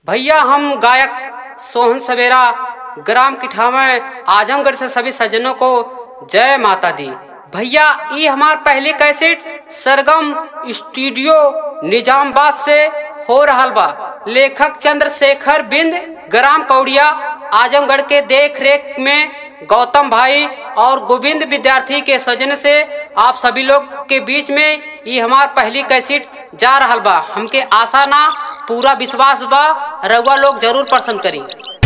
भैया हम गायक सोहन सवेरा ग्राम किठावे आजमगढ़ से सभी सज्जनों को जय माता दी भैया ये हमार पहली कैसेट सरगम स्टूडियो निजामबाद से हो रहल बा लेखक चंद्रशेखर बिंद ग्राम कौड़िया आजमगढ़ के देख रेख में गौतम भाई और गोविंद विद्यार्थी के सजन से आप सभी लोग के बीच में ये हमार पहली कैसेट जा रहल बा हमके आशा ना पूरा विश्वास बा रउआ लोग जरूर पसंद करी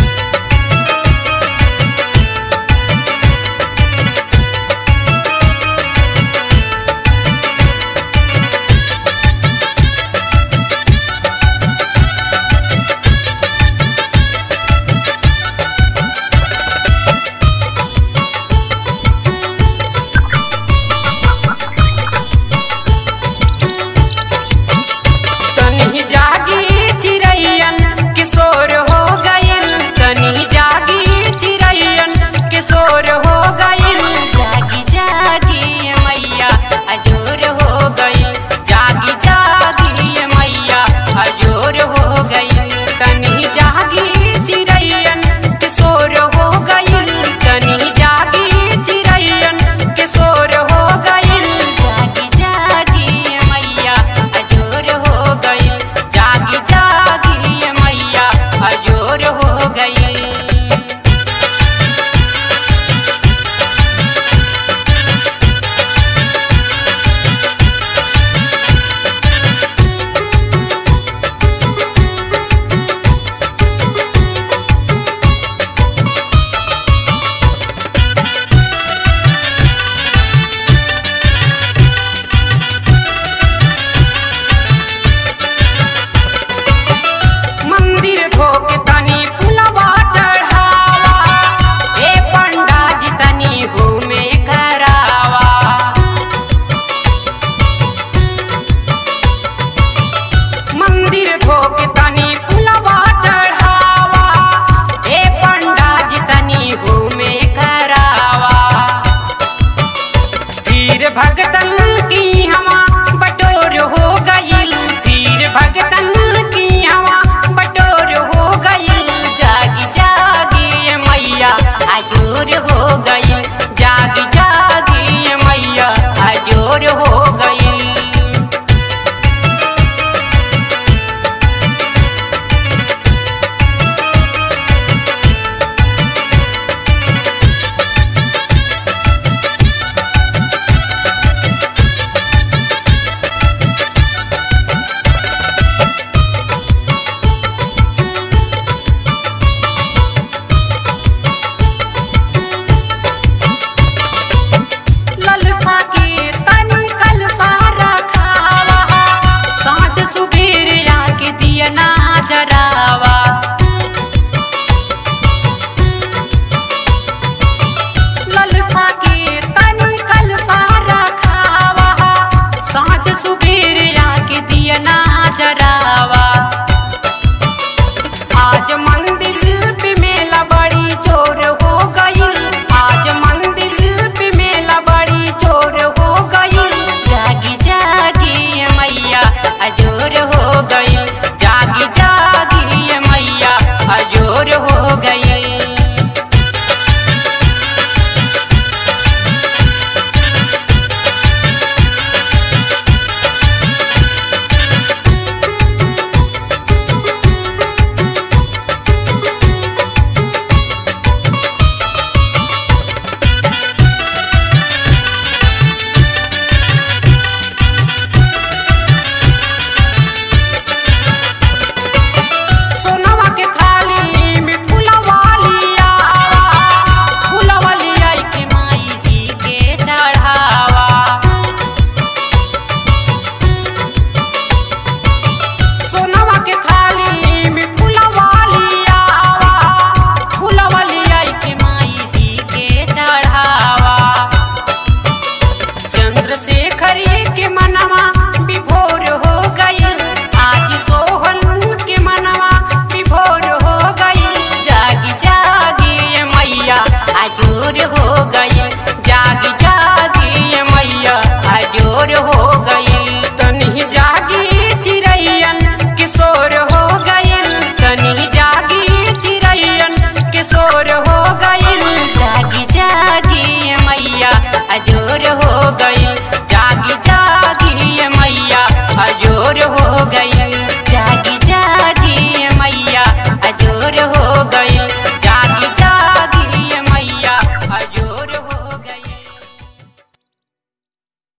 तनी जागी चिरैयन किशोर हो गइल तनी जागी चिरैयन किशोर हो गइल जागी जागी मैया अजोर हो गइल जागी जागी मैया अजोर हो गइल तनी जागी चिरैयन किशोर हो गइल तनी जागी चिरैयन किशोर हो गइल जागी जागी मैया अजोर हो गई जागी जागी मैया अजोर हो गई मंदिर धोके तनी फुलवा चढ़ावा ए पंडा जी तनी होमे करावा मंदिर धोके तनी फुलवा चढ़ावा ए पंडा जी तनी होमे करावा फिर भगतन की हवा बटोर हो गईल फिर भगतन की हवा बटोर हो गईल जागी जागी ये मैया अजोर हो गईल जागी जागी ये मैया अजोर हो गईल ललसा के तनी कलसा रखावा साँझ सुबेर आके दिया ना जरावा